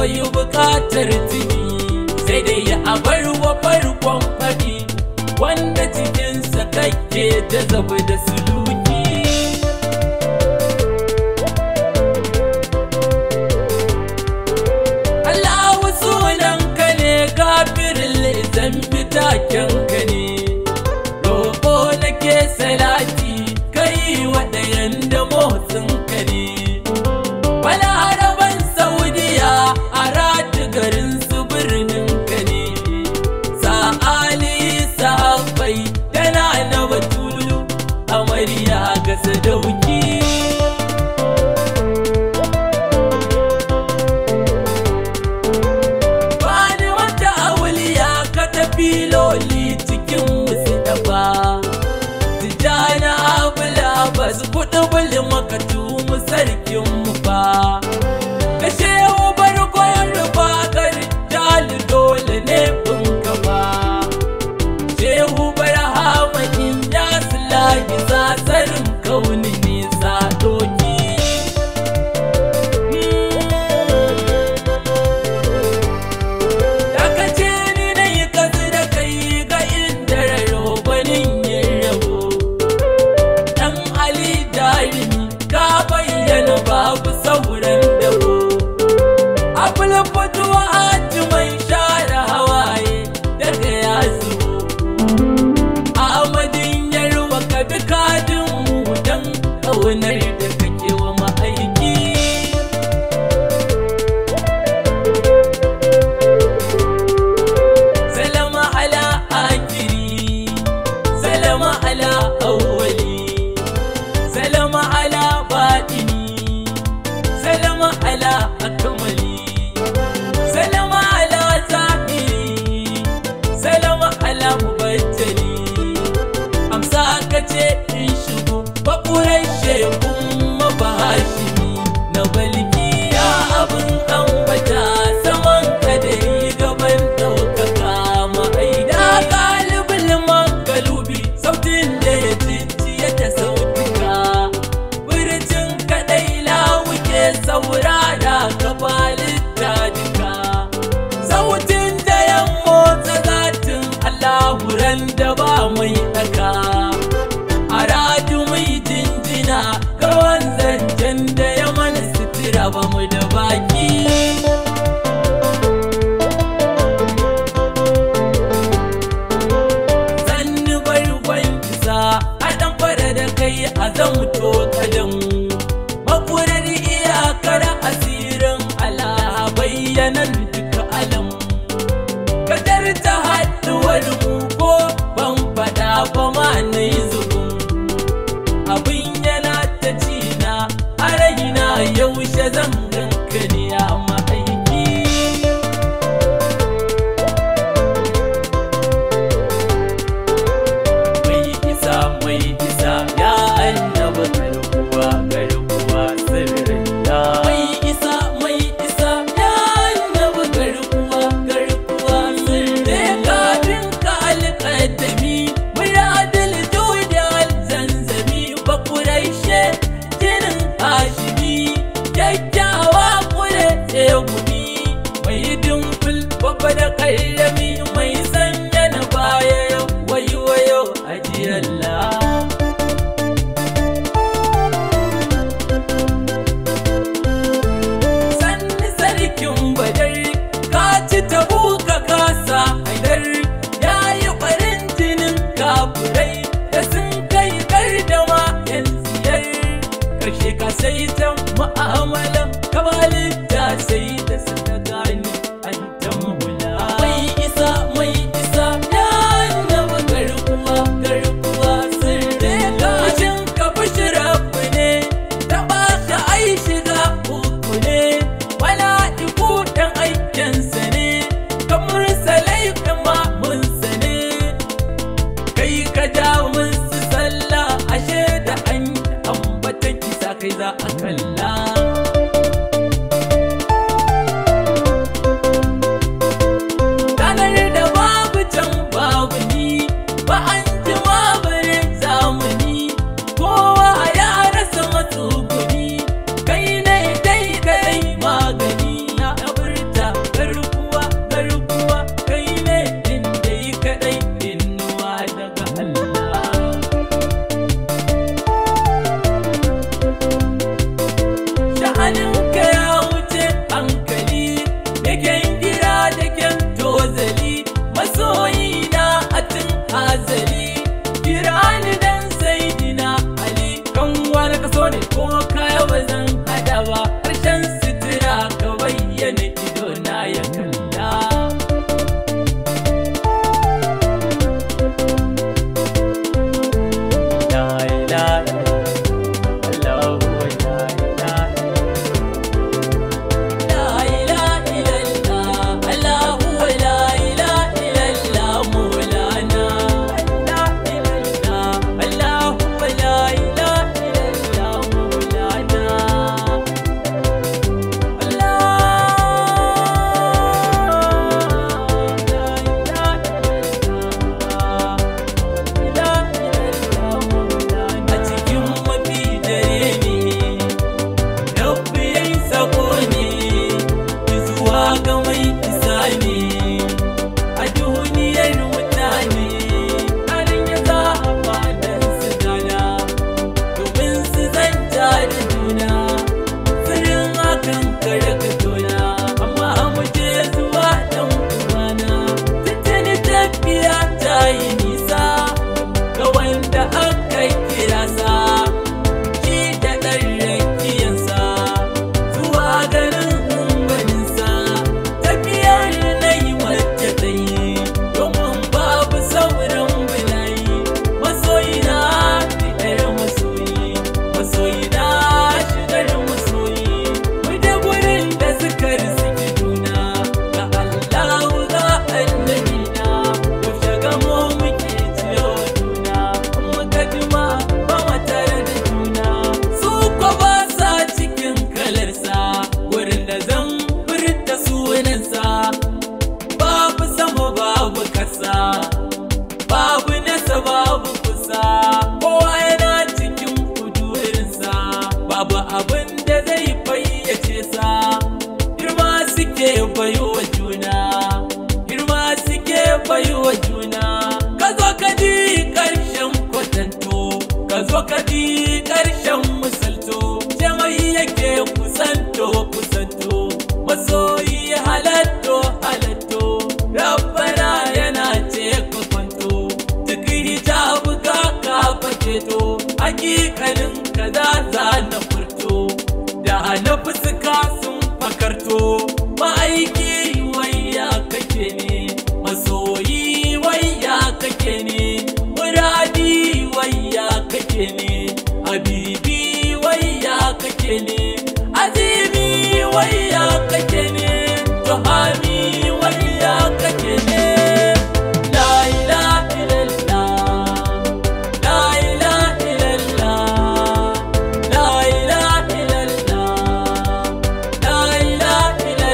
bai bukatar tuni sai dai ya abar wa farkon faɗi wanda cikinsa kake ta zabi da suluki Allahu sunanka ne gafirin zambi takenka ne roƙo nake salati kai waɗayan da motsinka ne wani haraban saudiya a rati garin su birnin ka ne sa'ali sahabbai tana na batulu amarya ga sadauki Bani wata auliya ka tafi loli cikin musu dafa Tijjani abula ba su kuɗi buli makatu mu sarkin mu ba Kashe ubar koyar rufa gari jali dole ne bin gaba Shehu Barhama in ya sulahi sasarin kauni nisa doki Daga ce ni na yi kasu da kai ga inda raro gwanin yin rabo Dan Ali jarumi ka bayyana babu sauran dabo Abul fatuwa hajji mai share hawaye daga ya zubo Ahmadin yarwa ka bi kadin mu dan ƙaunar da kake wa ma'aiki Salama ala akiri Salama ala awwali Salama ala batini Salama ala akmali Salama ala zahiri Salama ala mubattali Amsa ka ce in shigo bakurai shekun mabashimi na balki ya abin ambata saman ka da yi gaban ɗaukaka ma'aida galibin magalubi sautin da ya ciciye da sautuka birjin kaɗai lawuke saurara gabalita duka sautin da ya motsa zatin allahuran da ba mai ɗaka a raju mai jinjina kawan zancen da ya mana sutura ba mu da baki sannu barkon isa a ɗan fara da kai a zamto kadan makurar iyakar asirin ala bayyanan duka alam kadar ta haɗuwar mu ko ban faɗa ba ma na yi zubin abin yana ta cina a raina yaushe zan ganka ne a ma'aiki mai isa mai isa ya annaba garkuwa garkuwa sirrin ya mai isa mai isa ya annaba garkuwa garkuwa sirrin kafin ka alƙaddami muradil judi alzanzami bakuraishe jinin hashimi kyakkyawa kure tsegumi mai dimfil babba da kayyami mai sanya na baya yau wayo wayo ajiyalla sanni sarkin badar ka ci tabu ka kasa haidar ya yi farin jinin kafurai da sun kai gardama yan siyar karshe ka sai ta ma'amalan kamalin da sai da suka gani an tambula mai isa mai isa ya annaba garkuwa garkuwa sirri kajin ka bishirafu ne ta ba ka ai shiga uku ne wala iku ɗan aikinsa ne kamar salai ma mun ne kai ka ja musu sallah ashe da an ambata kisa kai za a kalla ganin gwaninsa tafiyar na yi wacce ta yi domin babu sauran bulayi masoyina fitar masoyi masoyina shigar masoyi mu da gurin da suka riziki juna ga Allah ga annabina ku shiga mu muke ciyo juna muka jima ba mu tare da juna su ko ba sa cikin kalarsa gurin da zan furta sunansa babu sama babu kasa babu nasa babu kusa kowa yana cikin kudurinsa babu abin da zai fayyace sa girma suke bayo wa juna girma suke bayo wa juna ka zo ka ji ƙarshen kwatanto ka zo ka ji ƙarshen misalto jamai yake kusanto kusanto masoyi halatto halatto rabbana yana ce ka kwanto duk hijabu ka ka faketo hakikalin ka za za na furto da na fuska sun fakarto ma'aiki wayya kake ne masoyi wayya kake ne muradi wayya kake ne habibi wayya kake ne azimi wayya kake ne tuhami wayya kake ne la ilaha illallah la ilaha illallah la ilaha illallah la ilaha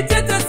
ita ta